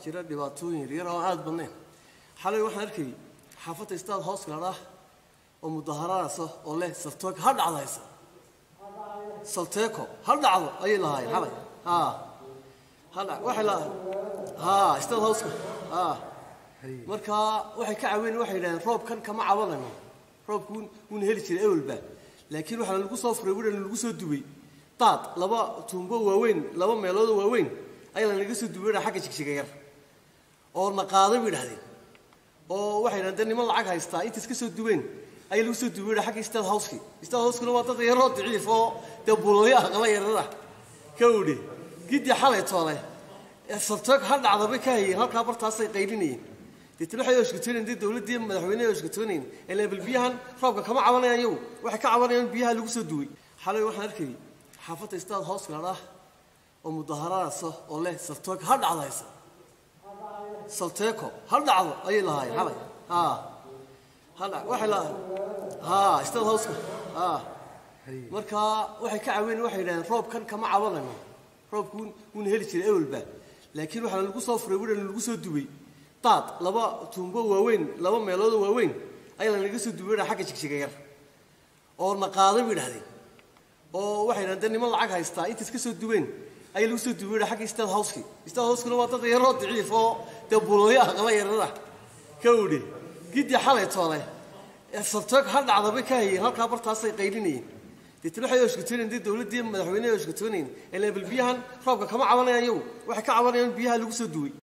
jira dhibaatooyin yaryar oo aada badnayn xalay waxaan arkayay xaafadda istaad hoos gaadha oo mudaharaanaysa oo leh salteeko ha dhacdaysa salteeko ha dhacdo ayay lahaayeen xalay haa ha dhac waxay lahaayeen haa istaad hooska haa marka waxay ka caaween waxay yidhahdeen roobkan kama cabanayno roobku wuuna heli jiray ewelba laakiin waxaa lagu soo furay wina lagu soo dubay daad laba tuumbo waaweyn laba meeloodoo waaweyn ayaa lanaga soo dubay xagga jigjiga yar oo na qaaday bay idhahdeen oo waxay yidhahdeen dee niman lacag haystaa inta iska soo dubeen ayaa lagu soo dubay xagga istaad howski istaad howskuna waa dad yaroo daciif oo dee buulaya aqala yarada ka udhe giddi xalay toole salteeg ha dhacda bay ka hayeen halkaa bartaasay qaylinayeen deetna waxay oshkatoonayen dee dowladdii madaxweyneha oshkatoonayen ilaa bal biyahan roobka kama cabanayaan iyagu waxay ka cabanayaan biyaha lagu soo duway xalay waxaan arkayay xaafadda istaad hoos gaadha oo mudaharaanaysa oo leh salteeko ha dhacdaysa salteeko ha dhacdo ayay lahaayeen xalay haa ha dhac waxay lahaayeen haa istaad hooska haa marka waxay ka caaween waxay yidhahdeen roobkan kama cabanayno roobku wuuna heli jiray ewelba laakiin waxaa lagu soo furay wina lagu soo dubay daad laba tuumbo waaweyn laba meeloodoo waaweyn ayaa lanaga soo dubay xagga jigjiga yar oo na qaaday bay idhahdeen oo waxay yidhahdeen dee niman lacag haystaa inta iska soo dubeen ayaa lagu soo dubay xagga istaad howski istaad howskuna waa dad yaroo daciif oo dee buulaya aqala yarada ka udhe giddi xalay toole salteeg ha dhacda bay ka hayeen halkaa bartaasay qaylinayeen deetna waxay oshkatoonayen dee dowladdii madaxweyneha oshkatoonayen ilaa bal biyahan roobka kama cabanayaan iyagu waxay ka cabanayaan biyaha lagu soo duway